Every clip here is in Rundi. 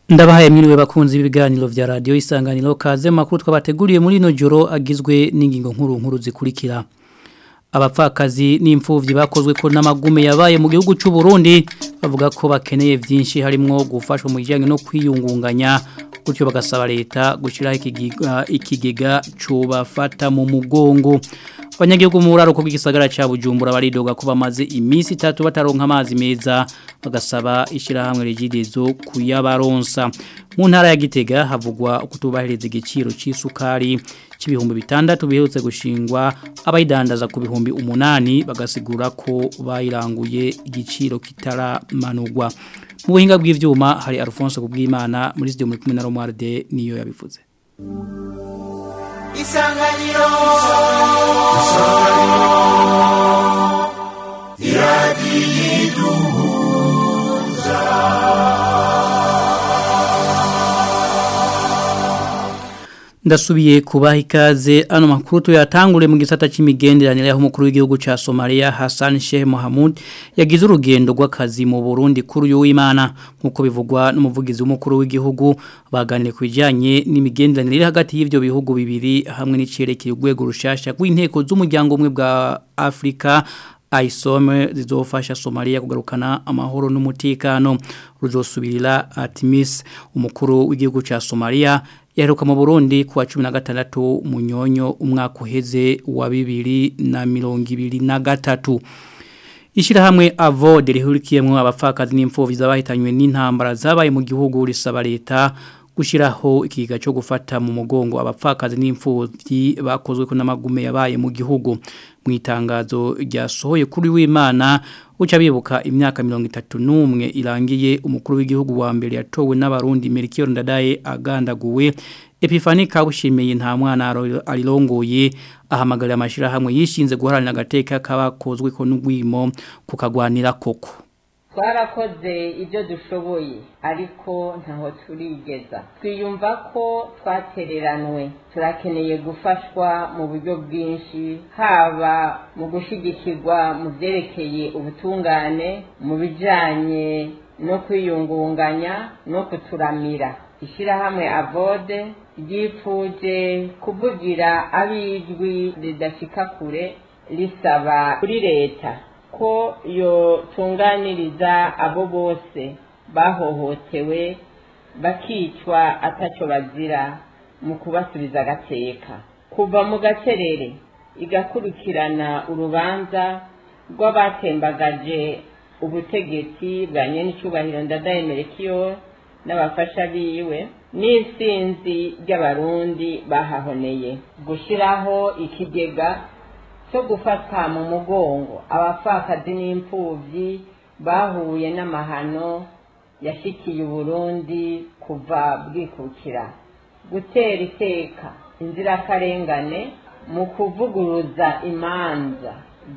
Ndabahaye mwiriwe bakunzi b'ibiganiro vya radio isanganiro kaze makuru twabateguriye muri no joro agizwe n'ingingo nkuru nkuru zikurikira. Abapfakazi n'imfuvyi bakozwe ko n'amagume yabaye mu gihugu cy'u Burundi bavuga ko bakeneye vyinshi harimo gufashwa mu kijyanye no kwiyungunganya gutyo bagasaba leta gushiraho ikigega ikigega cubafata mu mugongo. Abanyagihugu mu buraro bw'igisagara ca Bujumbura baridoga ko bamaze iminsi itatu bataronka amazi meza bagasaba ishirahamwe rigidezo kuyabaronsa mu ntara ya Gitega havugwa kutubahiriza igiciro c'isukari c'ibihumbi bitandatu biherutse gushingwa abayidandaza ku bihumbi umunani bagasigura ko bayiranguye igiciro kitaramanurwa mu buhinga bw'ivyuma hari Alphonse kubwimana muri studio muri kumwe na Romualde niyo yabivuze isanganiro isanganiro iradiyiduhuza Ndasubiye kubaha ikaze ano makuru tuyatangure mu gisata c'imigenderanire aho umukuru w'igihugu ca Somalia Hassan Sheikh Mohamud yagize urugendo rw'akazi mu Burundi kuri uyu w'Imana nkuko bivugwa n'umuvugizi w'umukuru w'igihugu baganire kubijanye n'imigenderanire hagati y'ivyo bihugu bibiri hamwe n'icerekeye urwego rushasha rw'inteko z'umuryango umwe bwa Afrika aisome zizofasha Somalia kugarukana amahoro n'umutekano ruzosubirira Artemis umukuru w'igihugu ca Somalia yaheruka mu Burundi kuwa 16 munyonyo umwaka uheze wa 2023 Ishirahamwe Avode rihurikiyemwe abapfakazi n'imfuvyi zabahitanywe n'intambara zabaye mu gihugu risaba leta gushiraho ikiga cyo gufata mu mugongo abapfakazi n'imfuvyi bakozwe ko n'amagume yabaye mu gihugu mu itangazo ryasohoye kuri w'Imana uca bibuka imyaka 31 irangiye umukuru w'igihugu wa mbere yatowe n'abarundi Melchior Ndadaye agandaguwe Epifani kabushimiye nta mwana arirongoye ahamagarira amashira hamwe yishinze guharanira agateka kabakozwe ko n'ugwimo kukagwanira koko twarakoze ibyo dushoboye ariko ntaho turigeza twiyumva ko twatereranwe turakeneye gufashwa mu buryo bwinshi haba mu gushyigikirwa mu byerekeye ubutungane mu bijyanye no kwiyungunganya no kuturamira ishyirahamwe avode ryifuje kuvugira ab'ijwi ridashika kure risaba kuri leta ko yotunganiriza abo bose bahohotewe bakicwa atacyo bazira mu kubasubiza agateka kuva mu gacerere igakurikirana urubanza rw'abatembagaje ubutegetsi bwa nyenicubahiro ndadaye merekiyo n'abafasha biwe n'isinzi ry'abarundi bahahoneye gushyiraho ikigega cyo gufata mu mugongo abapfakazi n'imfubyi bahuye n'amahano yashikiye uburundi kuva bwikukira gutera iteka inzirakarengane mu kuvuguruza imanza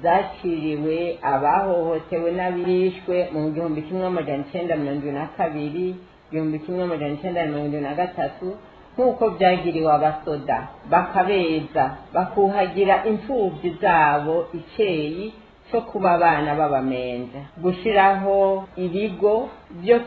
zaciriwe abahohotewe n'abishwe mu gihumbi kimwe amajana icyenda mirongo irindwi na kabiri igihumbi kimwe amajana icyenda mirongo irindwi na gatatu nk'uko byagiriwe abasoda bakabeza bakuhagira imfubyi zabo icyeyi cyo kuba abana b'abamenja gushyiraho ibigo byo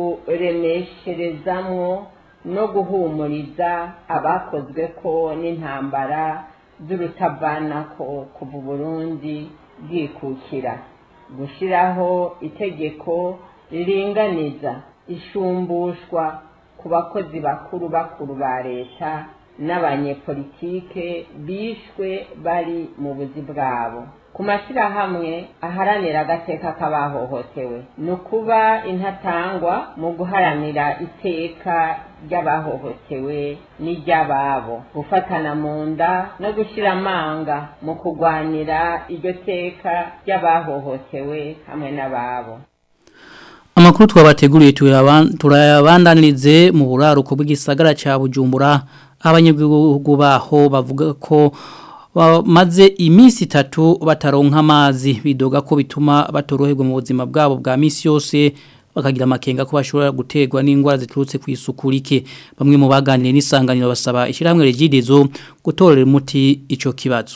kuremesherezamwo no guhumuriza abakozwe ko n'intambara z'urutavanako kuva Burundi bwikukira gushyiraho itegeko riringaniza ishumbushwa ku bakozi bakuru bakuru ba leta n'abanyepolitike bishwe bari mu buzi bwabo ku mashyirahamwe aharanira agateka k'abahohotewe ni ukuba intatangwa mu guharanira iteka ry'abahohotewe n'iry'ababo gufatana mu nda no gushyira amanga mu kurwanira iryo teka ry'abahohotewe hamwe n'ababo Amakuru twabateguriye turayabandanirize mu buraruko bw'igisagara ca Bujumbura abanyagihugu baho bavuga ko bamaze iminsi itatu bataronka amazi bidoga ko bituma batoroherwa mu buzima bwabo bwa misi yose bakagira amakenga ko bashobora guterwa n'indwara ziturutse ku isuku rike bamwe mu baganiriye n'isanganiro basaba ishyirahamwe regidezo gutorera umuti ico kibazo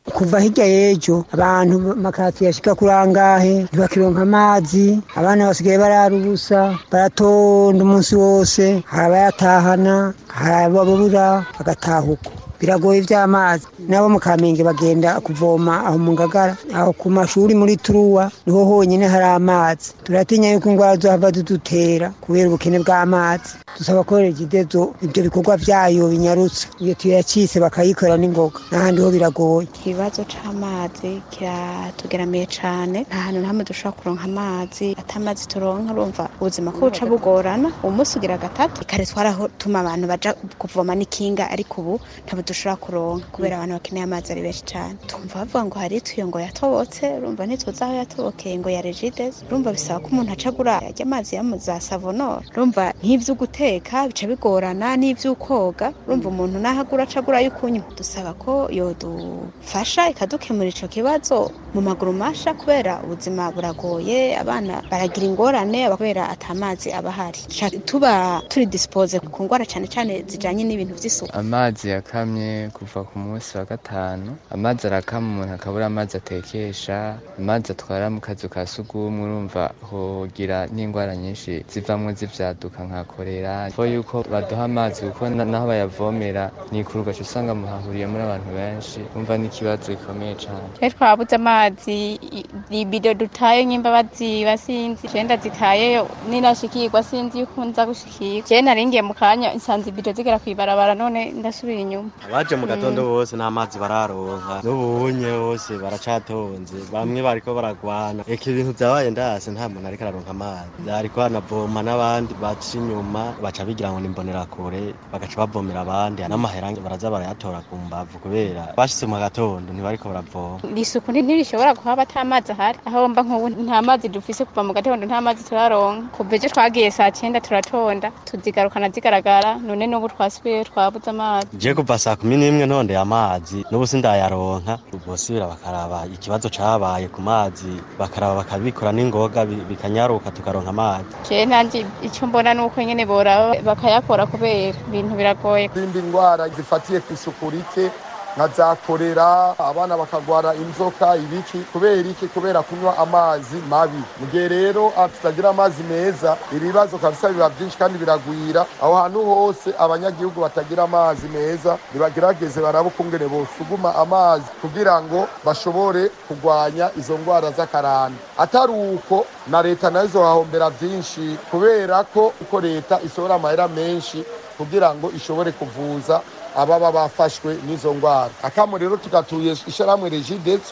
kuva hirya y'ejo abantu makati yashika kuri angahe ntibakironka amazi abana basigaye barara ubusa baratonda umunsi wose hari abayatahana hari ababura bagataha uko biragoye iby'amazi nabo mu kamenge bagenda kuvoma aho mu ngagara aho ku mashuri muri turuwa niho honyine hari amazi turatinya yuko indwara zohava zidutera kubera ubukene bw'amazi dusaba ko regidezo ibyo bikorwa byayo binyarutse iyo tuyacitse bakayikora n'ingoga n'ahandi ho biragoye ikibazo c'amazi kiratugeramiye cane nta hantu na hamwe dushobora kuronka amazi ata amazi turonka urumva ubuzima ko buca bugorana umunsi ugira gatatu kare twaratuma abantu baja kuvoma n'ikinga ariko ubu ntabwo dushobora kuronka kubera abantu bakeneye amazi ari benshi cane twumva bavuga ngo hari ituyo ngo yatobotse urumva ntituzi aho yatobokeye ngo ya regides urumva bisaba ko umuntu aca agura arya amazi ya mu za savonoro urumva nk'ivyo guteka bica bigorana n'ivy'ukoga urumva umuntu naho agura aca agura y'ukunywa dusaba ko yodufasha ikadukemura ico kibazo mu maguru masha kubera ubuzima buragoye abana baragira ingorane kubera ata mazi aba ahari Duca tuba turi dispose ku ngwara cane cane zijanye n'ibintu vy'isuku amazi yakamye kuva ku munsi wa gatanu amazi arakama umuntu akabura amazi atekesha amazi atwara mu kazu ka sugumwe urumva hogira n'indwara nyinshi zivamwo zivyaduka nka korera fo yuko baduha amazi kuko na- naho bayavomera nikuruga ugaca usanga muhahuriye muri abantu benshi umva n'ikibazo gikomeye cane twe twabuze amazi i- ibido dutaye nyimba baziba sinzi je ndazitayeyo ninashikirwa sinzi yuko nza gushikirwa je naringiye mu kanya nsanze ibido zigera kw'ibarabara none ndasubira inyuma abaje mu gatondo bose nta mazi bararonka n'ubunye bose baracatonze bamwe bariko baragwana eka ibintu vyabaye ndase nta muntu ariko araronka amazi ariko banavoma n'abandi baca inyuma baca bigira ngo nimbonerakure bagaca bavomera abandi n'amahera baraza barayatora ku mbavu kubera bashitse mu gatondo ntibariko baravoma isuku nti- ntirishobora kuhaba ata mazi ahari aho mba nk'ubu nta mazi dufise kuva mu gatondo nta mazi turaronka kuva ejo twagiye saa cenda turatonda tuzigarukana zigaragara none n'ubu twasubiyeyo twabuze amazi je kuva saa kumi n'imwe ntondeye amazi n'ubu sindayaronka bosubira bakaraba ikibazo cabaye ku mazi bakaraba bakabikora n'ingoga bi- bikanyaruka tukaronka amazi je nanje ico mbona nuko nyene boraba bakayakora kubera ibintu biragoye izindi ndwara zifatiye ku isuku rike nka za korera abana bakagwara inzoka ibiki kubera iki kubera kunywa amazi mabi mu gihe rero ah, tutagira amazi meza ibibazo kabisa biba byinshi kandi biragwira aho hantu hose abanyagihugu batagira amazi meza nibagerageze barabe ukungene bosuguma amazi kugira ngo bashobore kurwanya izo ndwara z'akarande atari uko na leta nayo izohahombera byinshi kubera ko uko leta isohora amahera menshi kugira ngo ishobore kuvuza ababa bafashwe n'izo ndwara akamo rero tugatuye ishyirahamwe regidezo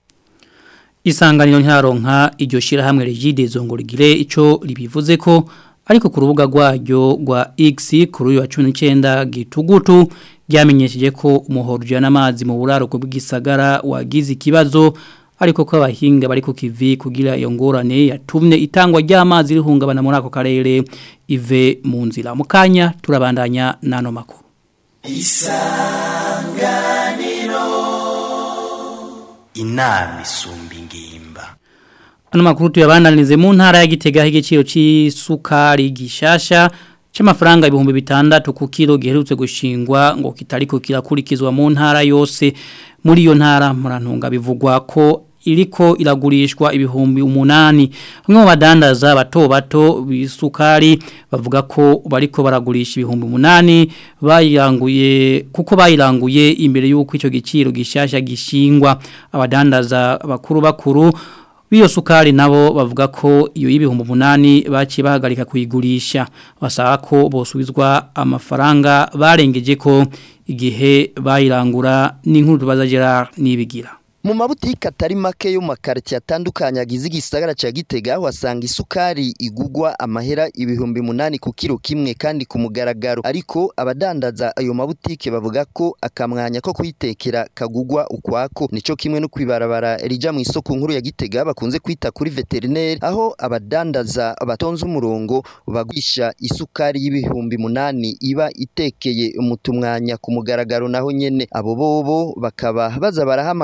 Isanganiro ntaronka iryo shirahamwe Regidezo ngo rigire ico ribivuze ko ariko ku rubuga rwaryo rwa X kuri uyu wa 19 gitugutu ryamenyesheje ko umuhoro ujana amazi mu buraro bw'igisagara wagize ikibazo ariko ko abahinga bari ku kivi kugira iyo ngorane yatumye itangwa ry'amazi rihungabana muri ako karere ive mu nzira mu kanya turabandanya nano makuru inama isumba ingimba Ano makuru tuyabandanirize mu ntara ya Gitega igiciro c'isukari gishasha c'amafaranga ibihumbi bitandatu ku kilo giherutse gushingwa ngo kitariko kirakurikizwa mu ntara yose muri iyo ntara murantunga bivugwa ko iriko iragurishwa ibihumbi umunani bamwe mu badandaza bato bato bisukari bavuga ko bariko baragurisha ibihumbi umunani bayiranguye kuko bayiranguye imbere y'uko icyo giciro gishasha gishingwa abadandaza bakuru bakuru Biyo sukari nabo bavuga ko iyo y'ibihumbi umunani baciye bahagarika kuyigurisha basaba ko bosubizwa amafaranga barengeje ko igihe bayirangura n'inkuru tubaza Gerard nibigira mu mabutike atari make yo makariti atandukanye agize igisagara ca Gitega wasanga isukari igugwa amahera ibihumbi munani ku kilo kimwe kandi ku mugaragaro ariko abadandaza ayo mabutike bavuga ko akamwanya ko kuyitekera kagugwa ukwako nico kimwe no kwibarabara rija mu isoko nkuru ya Gitega bakunze kwita kuri veterinary aho abadandaza batonze umurongo bagurisha isukari y'ibihumbi munani iba itekeye umutumwanya ku mugaragaro naho nyene abo bobo bakaba baza barahamagara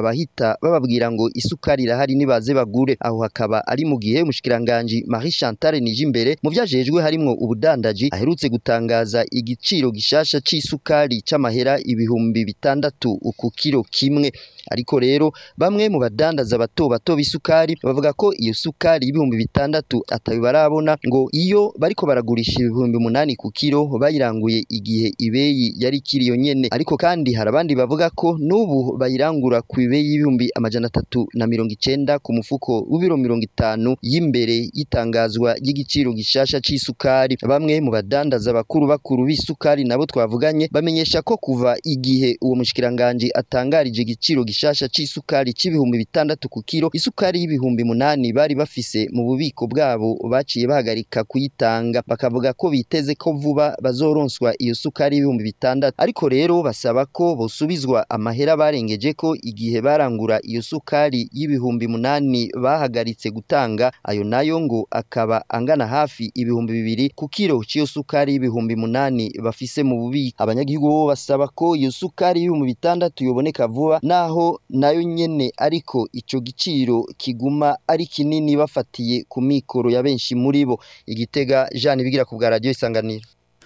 abahita bababwira ngo isukari irahari nibaze bagure aho hakaba ari mu gihe umushikiranganje Marie Chantal Nijimbere mu vyajejwe harimwo ubudandaji aherutse gutangaza igiciro gishasha c'isukari c'amahera ibihumbi bitandatu ku kiro kimwe ariko rero bamwe mu badandaza bato bato b'isukari bavuga ko iyo sukari y'ibihumbi bitandatu atabi barabona ngo iyo bariko baragurisha ibihumbi umunani ku kiro bayiranguye igihe ibeyi yari kiriyo nyene ariko kandi hari abandi bavuga ko n'ubu bayirangura ku ibeyi y'ibihumbi amajana atatu na mirongo icenda ku mufuko w'ibiro mirongo itanu y'imbere y'itangazwa ry'igiciro gishasha c'isukari bamwe mu badandaza bakuru bakuru b'isukari nabo twavuganye bamenyesha ko kuva igihe uwo mushikiranganje atangarije igiciro gishasha c'isukari c'ibihumbi bitandatu ku kiro isukari y'ibihumbi munani bari bafise mu bubiko bwabo baciye bahagarika kuyitanga bakavuga ko biteze ko vuba bazoronswa iyo sukari y'ibihumbi bitandatu ariko rero basaba ko bosubizwa amahera barengeje ko igihe barangura iyo sukari y'ibihumbi munani bahagaritse gutanga ayo nayo ngo akaba angana hafi ibihumbi bibiri ku kiro c'iyo sukari y'ibihumbi munani bafise mu bubiko abanyagihugu bo basaba ko iyo sukari y'ibihumbi bitandatu yoboneka vuba naho nayo nyene ariko ico giciro kiguma ari kinini bafatiye ku mikoro ya benshi muri bo igitega Jean bigira ku bwa radio isanganiro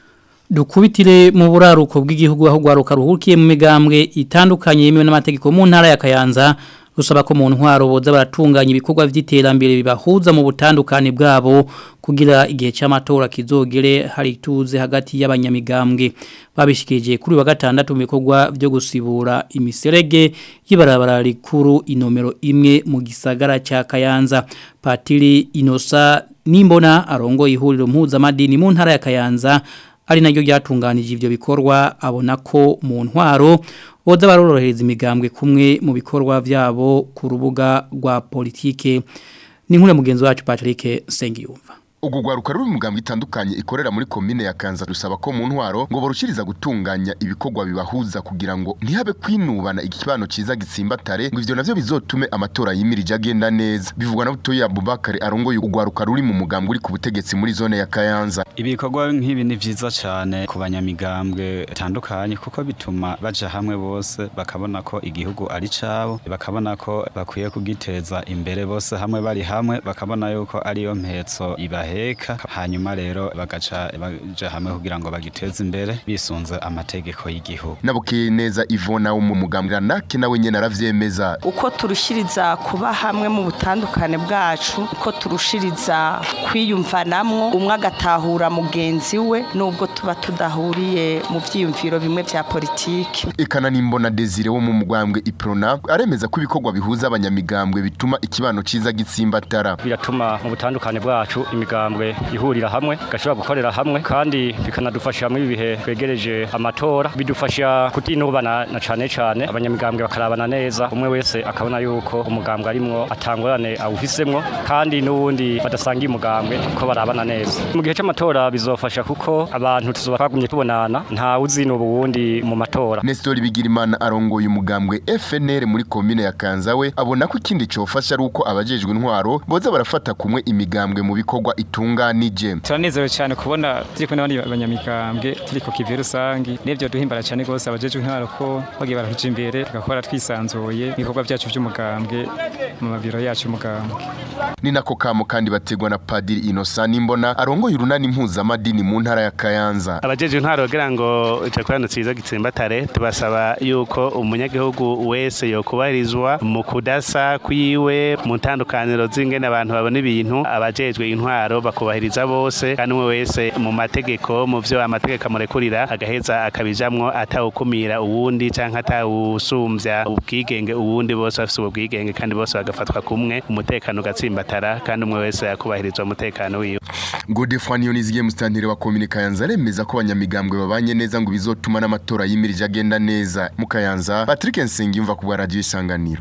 Dukubitire mu buraruko bw'igihugu aho gwaruka ruhukiye mu migambwe itandukanye yemewe n'amategeko mu ntara ya Kayanza rusaba ko mu ntwaro boza baratunganya ibikorwa vy'iterambere bibahuza mu butandukane bwabo kugira igihe cy'amatora kizogere hari tuze hagati y'abanyamigambwe babishikije kuri wa gatandatu mu bikorwa byo gusibura imiserege y'ibarabara rikuru inomero imwe mu gisagara cya Kayanza Patiri Inosa Nimbona arongo ihuriro mpuzamadini mu ntara ya Kayanza ari naryo ryatunganije ivyo bikorwa abona ko mu ntwaro boza barorohereza imigambwe kumwe mu bikorwa vyabo ku rubuga rwa politike ni nkure mugenzi wacu Patrick Sengiyumva ubwo rwaruka ruri mu mugambwe itandukanye ikorera muri komine ya Kanza rusaba ko mu ntwaro ngo barushiriza gutunganya ibikorwa bibahuza kugira ngo ntihabe kwinubana ikibano ciza gitsimbatare ngo ivyo navyo bizotume amatora yimirije agenda neza bivugwa na Butoyi Abubakar arongoye urwaruka ruri mu mugambwe uri ku butegetsi muri zone ya Kayanza ibikorwa nk'ibi ni vyiza cyane ku banyamigambwe itandukanye kuko bituma baja hamwe bose bakabona ko igihugu ari cabo bakabona ko bakwiye kugiteza imbere bose hamwe bari hamwe bakabona yuko ariyo mpetso ibahe baheka hanyuma rero bagaca baja hamwe kugira ngo bagiteze imbere bisunze amategeko y'igihugu nabukiye neza Ivona wo mu mugambwe nake nawe nyene aravyemeza uko turushiriza kuba hamwe mu butandukane bwacu uko turushiriza kwiyumvanamwo umwe agatahura mugenzi we nubwo tuba tudahuriye mu vyiyumviro bimwe vya politiki ikana nimbona Desire wo mu mugambwe Iprona aremeza ko ibikorwa bihuza abanyamigambwe bituma ikibano ciza gitsimbatara biratuma mu butandukane bwacu imigambwe ihurira hamwe gashobora gukorera hamwe kandi bikanadufasha muri bihe twegereje amatora bidufasha kutinubana na cane cane abanyamigambwe bakarabana neza umwe wese akabona yuko umugambwe arimwo atangorane awufisemwo kandi n'uwundi badasangiye umugambwe ko barabana neza mu gihe c'amatora bizofasha kuko abantu tuzoba twagumye tubonana nta uzinuba uwundi mu matora Nestor Bigirimana arongoye umugambwe FNL muri komine ya Kanzawe abona ko ikindi cofasha ari uko abajejwe intwaro boza barafata kumwe imigambwe mu bikorwa itunganije turanezerewe cyane kubona turi kumwe n'abandi banyamigambwe turi ku kivi rusangi n'ibyo duhimbara cyane rwose abajejwe intwaro ko bagiye baratuja imbere tugakora twisanzuye ibikorwa byacu by'umugambwe mu mabiro yacu y'umugambwe ni nako kamo kandi bategwa na Padiri Innocent Nimbona arongoye urunani impuzamadini mu ntara ya Kayanza abajeje intwaro kugira ngo icakorano ciza gitsimbatare tubasaba yuko umunyagihugu wese yokubahirizwa mu kudasa kwiwe mu ntandukaniro z'ingene abantu babona ibintu abajejwe intwaro bakubahiriza bose kandi umwe wese mu mategeko mu vyo amategeko amurekurira agaheza akabijamwo atawukumira uwundi canke atawusumbya ubwigenge uwundi bose bafise ubwo bwigenge kandi bose bagafatwa kumwe umutekano ugatsimbatara kandi umwe wese yakubahirizwa umutekano wiwe Godefroid Niyonizigiye mustantire wa komine Kayanza aremeza ko abanyamigambwe babanye neza ngo bizotuma n'amatora yimirije agenda neza mu Kayanza Patrick Nsengiyumva ku bwa radio isanganiro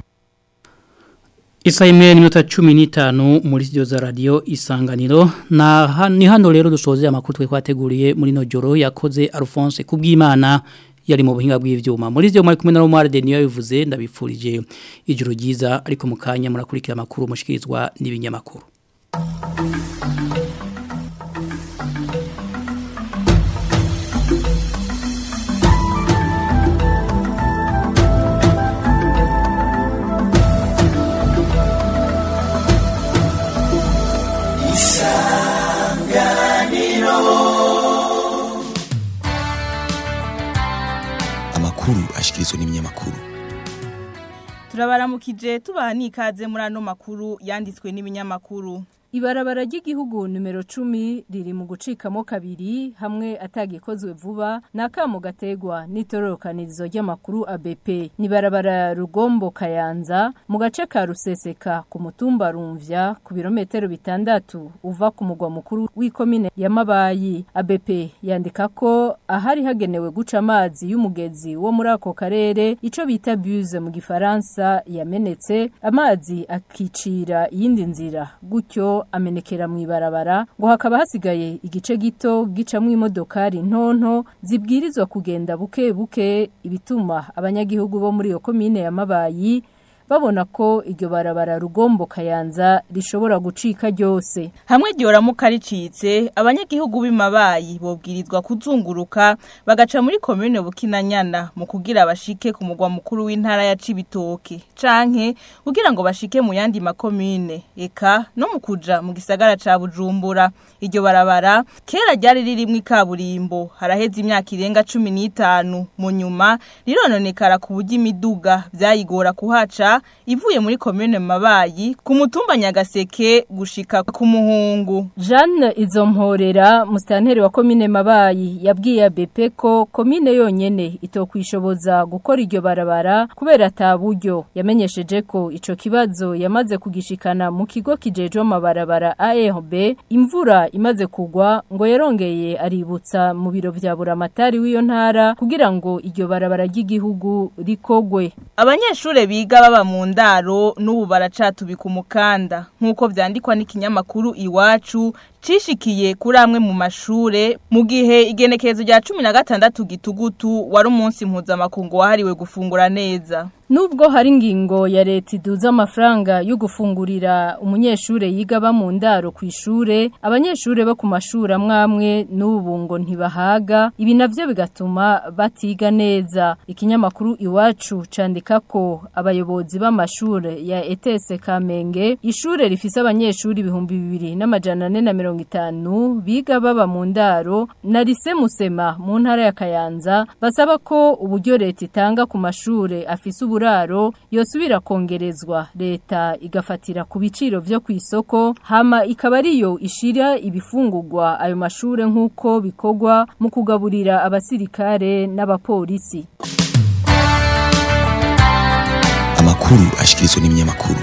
Isa imwe n'iminota cumi n'itanu muri studio za radio isanganiro na ni hano rero dusoze amakuru twe kwateguriye muri no joro yakoze Alphonse kubw'Imana yari mu buhinga bw'ivyuma muri byo muri kumwe na Romar de niyo bivuze ndabipfurije ijuru ryiza ariko mukanya murakurikira amakuru mushikirizwa n'ibinyamakuru ashikirizwa n'ibinyamakuru turabaramukije tubaha n'ikaze muri ano makuru yanditswe n'ibinyamakuru Ibarabara ry'igihugu numero 10 riri mu gucikamo kabiri hamwe atagikozwe vuba nakamo gategwa n'itororokanirizo ry'amakuru ABP ni barabara rugombo kayanza mu gace ka ruseseka ku mutumba rumvya ku birometero bitandatu uva ku mugwa mukuru w'ikomine ya Mabayi ABP yandika ko ahari hagenewe guca amazi y'umugezi wo muri ako karere ico bita buse mu gifaransa yamenetse amazi akicira iyindi nzira gutyo amenekera mu ibarabara ngo hakaba hasigaye igice gito gicamwo imodokari ntonto zibwirizwa kugenda buke buke ibituma abanyagihugu bo muri iyo komine ya Mabayi babona ko iryo barabara rugombo kayanza rishobora gucika ryose hamwe ryoramuka ricitse abanyagihugu b'imabayi bobwirizwa kuzunguruka bagaca muri komune bukinanyana mu kugira bashike ku mugwa mukuru w'intara ya Cibitoke canke kugira ngo bashike mu yandi makomune eka no mu kuja mu gisagara ca Bujumbura iryo barabara kera ryari ririmwo ikaburimbo haraheze imyaka irenga 15 mu nyuma rirononekara ku buryo imiduga vyayigora kuhaca ivuye muri komune mabayi ku mutumba nyagaseke gushika ku muhungu Jeanne Izomporera mustanteri wa komine mabayi yabwiye BP ko komine yonyene itokwishoboza gukora iryo barabara kubera ataburyo yamenyesheje ko ico kibazo yamaze kugishikana mu kigo kijeje amabarabara ARB imvura imaze kugwa ngo yarongeye aributsa mu biro vya buramatari w'iyo ntara kugira ngo iryo barabara ry'igihugu rikogwe abanyeshure biga baba mu ndaro n'ubu baracatubika umukanda nk'uko vyandikwa n'ikinyamakuru iwacu cishikiye kuri amwe mu mashure mu gihe igenekerezo rya cumi na gatandatu gitugutu wari umunsi mpuzamakungu wahariwe gufungura neza Nubwo hari ingingo ya leta iduza amafaranga yo gufungurira umunyeshure yiga ba mu ndaro ku ishure abanyeshure bo ku mashuri amwamwe n'ubu ngo ntibahaga ibi navyo bigatuma batiga neza ikinyamakuru iwacu candika ko abayobozi b'amashure ya ETS Kamenge ishure rifise abanyeshuri ibihumbi bibiri n'amajana ane na mirongo itanu biga baba mu ndaro na lise Musema mu ntara ya Kayanza basaba ko uburyo leta itanga ku mashure afise uburaro yosubira kongerezwa leta igafatira ku biciro vyo ku isoko hama ikaba ariyo ishira ibifungurwa ayo mashure nk'uko bikorwa mu kugaburira abasirikare n'abapolisi amakuru ashikirizwa n'ibinyamakuru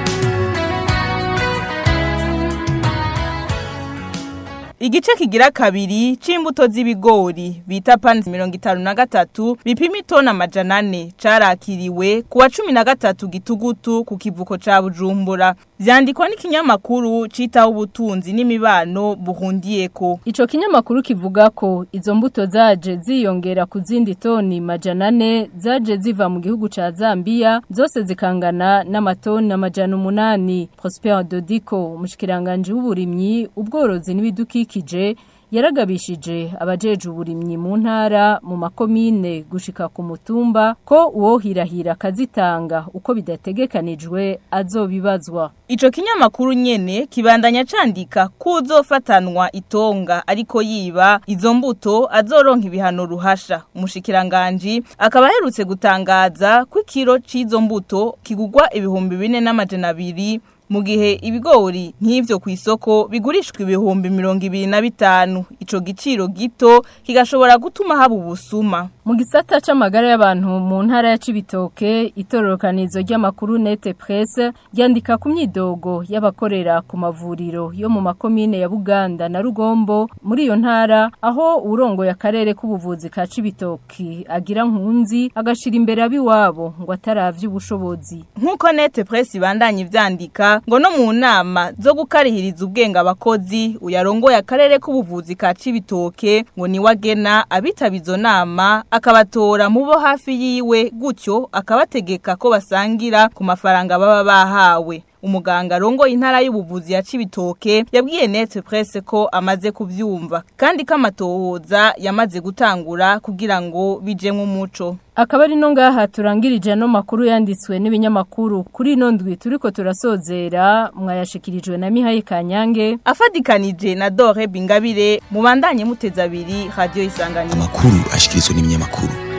Igice kigira kabiri c'imbuto z'ibigori bita panzi mirongo itanu na gatatu bipima itona amajana ane carakiriwe kuwa cumi na gatatu gitugutu ku kivuko ca Bujumbura vyandikwa n'ikinyamakuru citaho ubutunzi n'imibano buhundiyeko Ico kinyamakuru kivuga ko izo mbuto zaje ziyongera ku zindi toni majana ane zaje ziva mu gihugu ca Zambia zose zikangana n'amatoni amajana umunani Prosper Dodiko umushikiranganje w'uburimyi ubworozi n'ibidukikije yaragabishije abajeje uburimyi mu ntara mu makomine gushika ku mutumba ko uwo hirahira kazitanga uko bidategekanijwe azobibazwa Ico kinyamakuru nyene kibandanya candika kuzofatanwa itonga ariko yiba izo mbuto azoronka ibihano ruhasha umushikiranganje akaba aherutse gutangaza ko ikiro c'izo mbuto kigugwa ibihumbi bine n'amajana abiri mu gihe ibigori nk'ivyo ku isoko bigurishwa ibihumbi mirongo ibiri na bitanu ico giciro gito kigashobora gutuma haba ubusuma mu gisata c'amagara y'abantu mu ntara ya Cibitoke itororokanizo ry'amakuru Nete Presse ryandika ku myidogo y'abakorera ku mavuriro yo mu makomine ya Buganda na Rugombo muri iyo ntara aho urongo ya karere k'ubuvuzi ka Cibitoke agira nkunzi agashira imbere abiwabo ngo ataravye ubushobozi nk'uko Nete Presse ibandanye ivyandika ngo no mu nama zo gukarihiriza ubwenge abakozi uyarongoye akarere k'ubuvuzi ka Cibitoke ngo ni wagena abitaba izo nama akabatora mu bo hafi yiwe gutyo akabategeka ko basangira ku mafaranga baba bahawe umuganga rongo intara y'ubuvuzi ya Cibitoke yabwiye Net Presse ko amaze kuvyumva kandi kamatohoza yamaze gutangura kugira ngo bijemwe umuco Akaba ari no ngaha turangirije no makuru yanditswe n'ibinyamakuru kuri ino ndwi turiko turasozera mwayashikirijwe na Mihaye Kanyange afadikanije na Dore Bingabire mubandanye muteza abiri radio isanganiro amakuru ashikirizwa n'ibinyamakuru